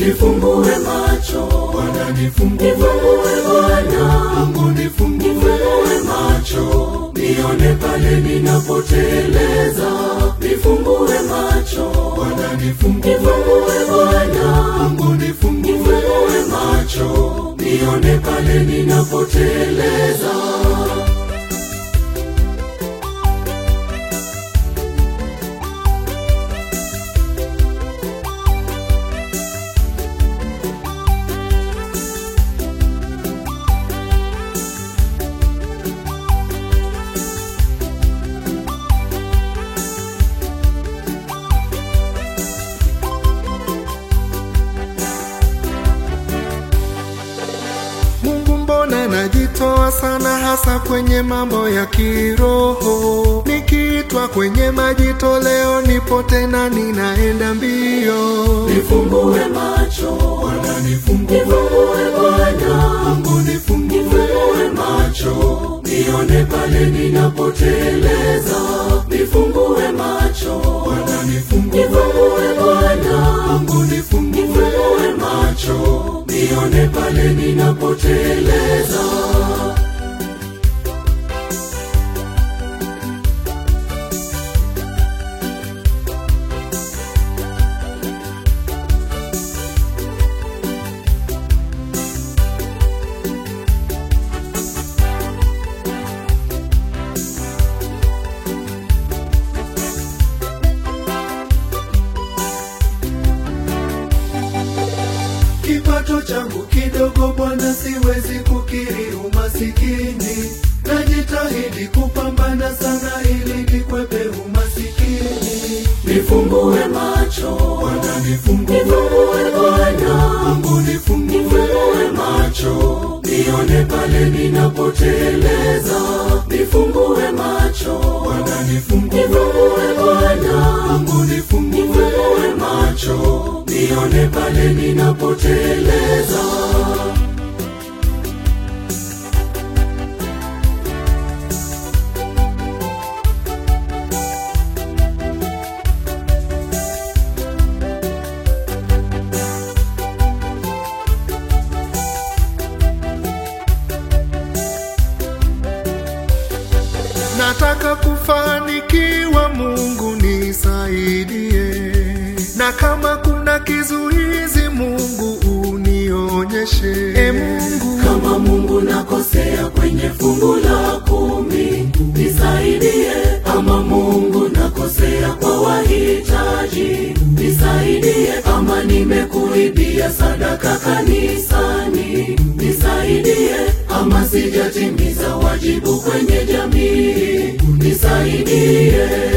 nifumbue macho Bwana nifumbue, nifumbue Bwana Mungu nifumbue, nifumbue macho nione pale ninapoteleza nifumbue macho Bwana nifumbue, nifumbue Bwana Mungu nifumbue, nifumbue macho nione pale ninapoteleza Mungu mbona najitoa sana hasa kwenye mambo ya kiroho, nikiitwa kwenye majitoleo nipo tena ninaenda mbio. nifumbue macho Bwana nifumbue, nifumbue Bwana Mungu nifumbue, nifumbue macho nione pale ninapoteleza nifumbue macho Bwana nifumbue, nifumbue Bwana Mungu nifumbue, nifumbue macho nione pale ninapoteleza Kipato changu kidogo Bwana, siwezi kukiri umasikini. Najitahidi kupambana sana ili nikwepe umasikini. nifumbue macho Bwana nifumbue, nifumbue Bwana Mungu nifumbue, nifumbue macho nione pale ninapoteleza nifumbue macho Bwana nifumbue, nifumbue Bwana Mungu nifumbue, nifumbue macho nione pale ninapoteleza nataka kufanikiwa, Mungu nisaidie, na kama kuna kizuizi, Mungu unionyeshe. E Mungu, kama Mungu nakosea kwenye fungu la kumi nisaidie ama Mungu nakosea kwa wahitaji nisaidie ama nimekuibia sadaka kanisani nisaidie ama sijatimiza wajibu kwenye jamii nisaidie